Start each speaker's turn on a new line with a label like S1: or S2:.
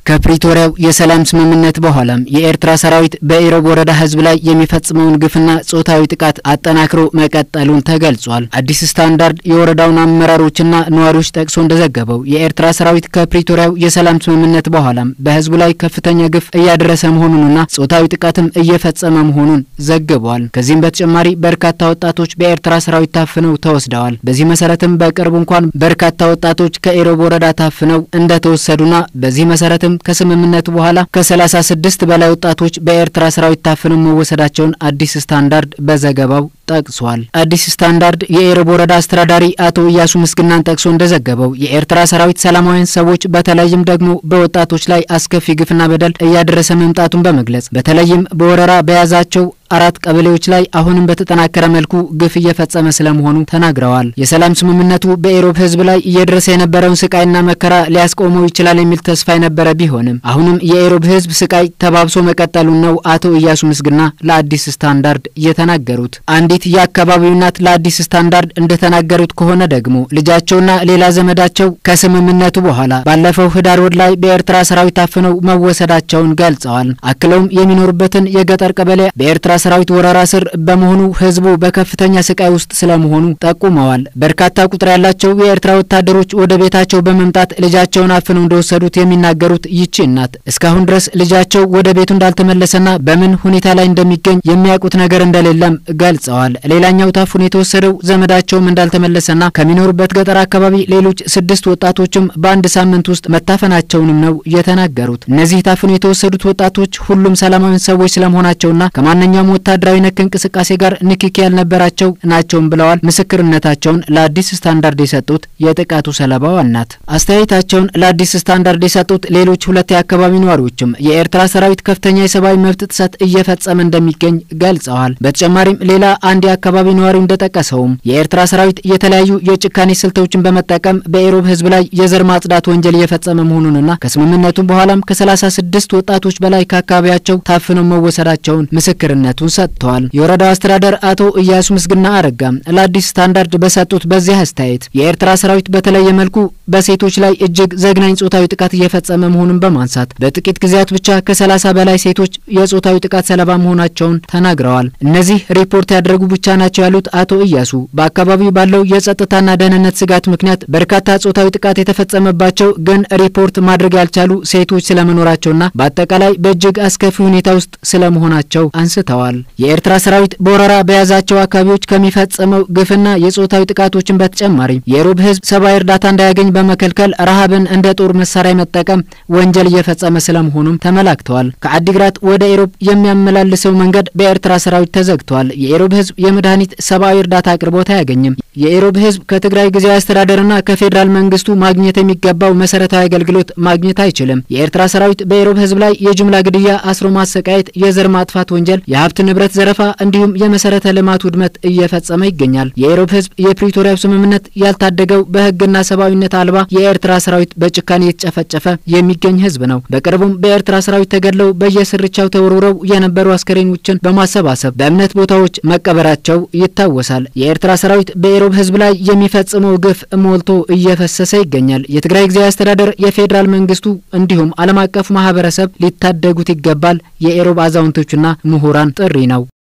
S1: ከፕሪቶሪያው የሰላም ስምምነት በኋላም የኤርትራ ሰራዊት በኢሮብ ወረዳ ህዝብ ላይ የሚፈጽመውን ግፍና ጾታዊ ጥቃት አጠናክሮ መቀጠሉን ተገልጿል። አዲስ ስታንዳርድ የወረዳውን አመራሮችና ነዋሪዎች ጠቅሶ እንደዘገበው የኤርትራ ሰራዊት ከፕሪቶሪያው የሰላም ስምምነት በኋላም በህዝቡ ላይ ከፍተኛ ግፍ እያደረሰ መሆኑንና ጾታዊ ጥቃትም እየፈጸመ መሆኑን ዘግቧል። ከዚህም በተጨማሪ በርካታ ወጣቶች በኤርትራ ሰራዊት ታፍነው ተወስደዋል። በዚህ መሰረትም በቅርቡ እንኳን በርካታ ወጣቶች ከኢሮብ ወረዳ ታፍነው እንደተወሰዱና በዚህ መሰረትም ከስምምነቱ በኋላ ከ36 በላይ ወጣቶች በኤርትራ ሰራዊት ታፍነው መወሰዳቸውን አዲስ ስታንዳርድ በዘገባው ጠቅሷል። አዲስ ስታንዳርድ የኢሮብ ወረዳ አስተዳዳሪ አቶ እያሱ ምስግናን ጠቅሶ እንደዘገበው የኤርትራ ሰራዊት ሰላማዊያን ሰዎች በተለይም ደግሞ በወጣቶች ላይ አስከፊ ግፍና በደል እያደረሰ መምጣቱን በመግለጽ በተለይም በወረራ በያዛቸው አራት ቀበሌዎች ላይ አሁንም በተጠናከረ መልኩ ግፍ እየፈጸመ ስለመሆኑ ተናግረዋል። የሰላም ስምምነቱ በኢሮብ ህዝብ ላይ እየደረሰ የነበረውን ስቃይና መከራ ሊያስቆመው ይችላል የሚል ተስፋ የነበረ ቢሆንም አሁንም የኢሮብ ህዝብ ስቃይ ተባብሶ መቀጠሉን ነው አቶ እያሱ ምስግና ለአዲስ ስታንዳርድ የተናገሩት። አንዲት የአካባቢው እናት ለአዲስ ስታንዳርድ እንደተናገሩት ከሆነ ደግሞ ልጃቸውና ሌላ ዘመዳቸው ከስምምነቱ በኋላ ባለፈው ህዳር ወር ላይ በኤርትራ ሰራዊት ታፍነው መወሰዳቸውን ገልጸዋል። አክለውም የሚኖሩበትን የገጠር ቀበሌ በኤርትራ ሰራዊት ወረራ ስር በመሆኑ ህዝቡ በከፍተኛ ስቃይ ውስጥ ስለመሆኑ ጠቁመዋል። በርካታ ቁጥር ያላቸው የኤርትራ ወታደሮች ወደ ቤታቸው በመምጣት ልጃቸውን አፍነው እንደወሰዱት የሚናገሩት ይቺ እናት እስካሁን ድረስ ልጃቸው ወደ ቤቱ እንዳልተመለሰና በምን ሁኔታ ላይ እንደሚገኝ የሚያውቁት ነገር እንደሌለም ገልጸዋል። ሌላኛው ታፍኖ የተወሰደው ዘመዳቸውም እንዳልተመለሰና ከሚኖሩበት ገጠር አካባቢ ሌሎች ስድስት ወጣቶችም በአንድ ሳምንት ውስጥ መታፈናቸውንም ነው የተናገሩት። እነዚህ ታፍኖ የተወሰዱት ወጣቶች ሁሉም ሰላማዊያን ሰዎች ስለመሆናቸውና ከማንኛውም ወታደራዊ ነክ እንቅስቃሴ ጋር ንክኪ ያልነበራቸው ናቸውም ብለዋል። ምስክርነታቸውን ለአዲስ ስታንዳርድ የሰጡት የጥቃቱ ሰለባዋ እናት አስተያየታቸውን ለአዲስ ስታንዳርድ የሰጡት ሌሎች ሁለት የአካባቢ ነዋሪዎችም የኤርትራ ሰራዊት ከፍተኛ የሰብአዊ መብት ጥሰት እየፈጸመ እንደሚገኝ ገልጸዋል። በተጨማሪም ሌላ አንድ የአካባቢ ነዋሪው እንደጠቀሰውም የኤርትራ ሰራዊት የተለያዩ የጭካኔ ስልቶችን በመጠቀም በኢሮብ ህዝብ ላይ የዘር ማጽዳት ወንጀል እየፈጸመ መሆኑንና ከስምምነቱም በኋላም ከ36 ወጣቶች በላይ ከአካባቢያቸው ታፍነው መወሰዳቸውን ምስክርነቱን ሰጥተዋል። የወረዳው አስተዳደር አቶ እያሱ ምስግና አረጋ ለአዲስ ስታንዳርድ በሰጡት በዚህ አስተያየት የኤርትራ ሰራዊት በተለየ መልኩ በሴቶች ላይ እጅግ ዘግናኝ ጾታዊ ጥቃት እየፈጸመ መሆኑን በማንሳት በጥቂት ጊዜያት ብቻ ከ30 በላይ ሴቶች የጾታዊ ጥቃት ሰለባ መሆናቸውን ተናግረዋል። እነዚህ ሪፖርት ያደረጉ ብቻ ናቸው ያሉት አቶ እያሱ በአካባቢው ባለው የጸጥታና ደህንነት ስጋት ምክንያት በርካታ ጾታዊ ጥቃት የተፈጸመባቸው ግን ሪፖርት ማድረግ ያልቻሉ ሴቶች ስለመኖራቸውና በአጠቃላይ በእጅግ አስከፊ ሁኔታ ውስጥ ስለመሆናቸው አንስተዋል። የኤርትራ ሰራዊት በወረራ በያዛቸው አካባቢዎች ከሚፈጸመው ግፍና የጾታዊ ጥቃቶችን በተጨማሪ የኢሮብ ህዝብ ሰብአዊ እርዳታ እንዳያገኝ በመከልከል ረሃብን እንደ ጦር መሳሪያ መጠቀም ወንጀል እየፈጸመ ስለመሆኑም ተመላክተዋል። ከአዲግራት ወደ ኢሮብ የሚያመላልሰው መንገድ በኤርትራ ሰራዊት ተዘግቷል። የኢሮብ ህዝብ የመድኃኒት ሰብአዊ እርዳታ አቅርቦት አያገኝም። የኢሮብ ህዝብ ከትግራይ ጊዜያዊ አስተዳደርና ከፌዴራል መንግስቱ ማግኘት የሚገባው መሰረታዊ አገልግሎት ማግኘት አይችልም። የኤርትራ ሰራዊት በኢሮብ ህዝብ ላይ የጅምላ ግድያ፣ አስሮ ማሰቃየት፣ የዘር ማጥፋት ወንጀል፣ የሀብት ንብረት ዘረፋ እንዲሁም የመሰረተ ልማት ውድመት እየፈጸመ ይገኛል። የኢሮብ ህዝብ የፕሪቶሪያው ስምምነት ያልታደገው በህግና ሰብአዊነት አልባ የኤርትራ ሰራዊት በጭካኔ የተጨፈጨፈ የሚገኝ ህዝብ ነው። በቅርቡም በኤርትራ ሰራዊት ተገድለው በየስርቻው ተወርውረው የነበሩ አስከሬኖችን በማሰባሰብ በእምነት ቦታዎች መቀበራቸው ይታወሳል። የኤርትራ ሰራዊት በኢሮብ ህዝብ ላይ የሚፈጽመው ግፍ ሞልቶ እየፈሰሰ ይገኛል። የትግራይ ጊዜያዊ አስተዳደር፣ የፌዴራል መንግስቱ እንዲሁም ዓለም አቀፉ ማህበረሰብ ሊታደጉት ይገባል የኢሮብ አዛውንቶችና ምሁራን ጥሪ ነው።